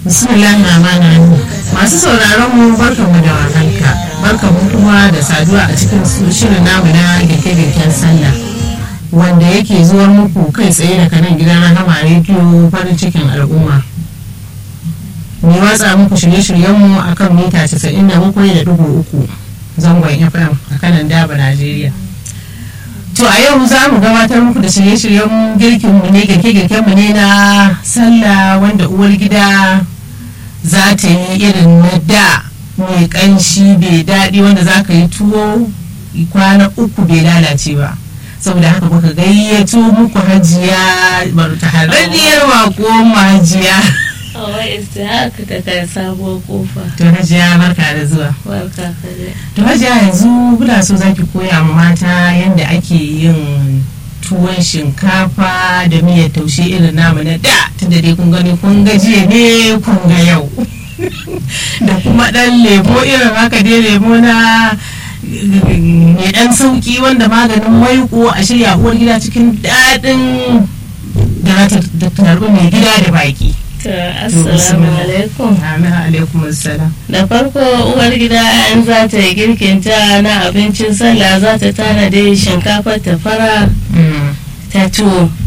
bismillahir rahmanir rahim masu sauraron mu barkamu da warhaka barkamu kuma da saduwa a cikin shirin namu na girke-girken sallah wanda yake zuwa muku kai tsaye daga nan gidan rahama rediyo farin cikin al'umma mai watsa muku shirye-shiryenmu a kan mita 97.3 zangon fm a kanan daba najeriya to a yau za mu gabatar muku da shirye-shiryen girkinmu ne girke-girkenmu ne na sallah wanda uwar gida za ta yi irin na da mai kanshi bai daɗi wanda za ka yi tuwo kwana uku bai lalace ba saboda haka muka gayyato muku hajiya ta hararriyar mako hajiya Hawa haka ta kai sabuwar kofa. to hajiya barka da zuwa Barka ka dai. to hajiya yanzu kuna so zaki koya ma mata yadda ake yin tuwon shinkafa da miyar taushe irin namu na da tunda dai kun gani kun ga jiya ne kun ga yau da kuma dan lemo irin haka dai lemo na mai dan sauki wanda maganin maiko a shirya uwar gida cikin daɗin da za ta tarbi mai gida da baki To, Assalamu alaikum. amin alaikum assalam Da farko uwar gida in za ta yi girkinta na abincin sallah za ta tanade shinkafar ta fara ta tuwo.